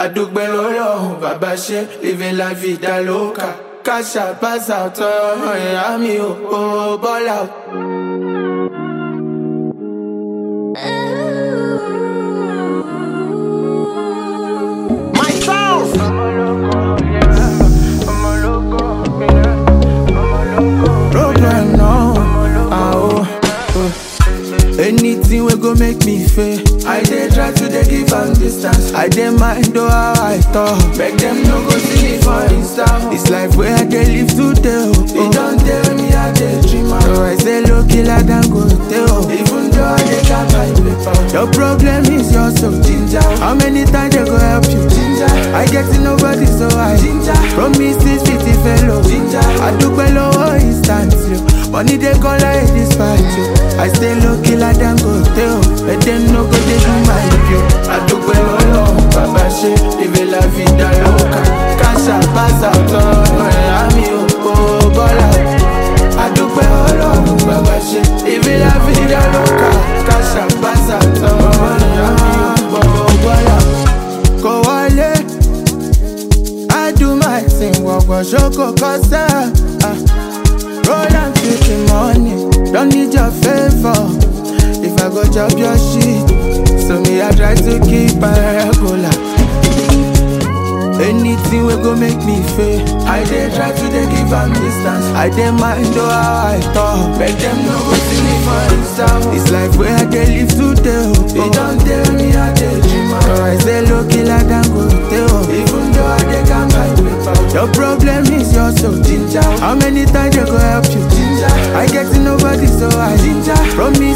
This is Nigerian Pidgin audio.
àdúgbò lọ́lọ́run bàbá ṣe living la vida loca káṣà pàṣà tọrọ ìyá mi ò ò bọ́lá. My sound. Problem now, ah oh. Anything we go make me fail. I dey try to dey give am distance. I dey mind though how I talk. Make them no go see me for Insta. This life where I dey live today. Oh, oh. It don't tell me I dey dream am. So I say low killer than go tell. Even though I dey got my paper. Your problem is you're so ginger. How many times they go help you? Ginger. I get to nobody so I ginger. Promises fifty fellow. Ginger. I do below instant you. Money they call like this fight you. I stay low killer than go tell. But them no go they do my view. I do below Baba she live la vida loca. Casa pasa todo. Ami o o bola. I do below Baba she live la vida loca. Casa pasa todo. Ami o o bola. Go wale. I do my thing, walk on shoko kosa. Ah. Roll and take the money, don't need your favor. If I go chop your shit, so me I try to keep my regular. Anything will go make me fail. I dey try to dey give am distance. I dey mind though how I talk. Make them no go see me for Insta. This life where I dey live today. Oh, oh. It don't tell me I dey dream am. So I say low killer than go tell. Even though I dey got my paper. Your problem is you're so ginger. How many times they go help you? Ginger. I get to nobody so I ginger. From me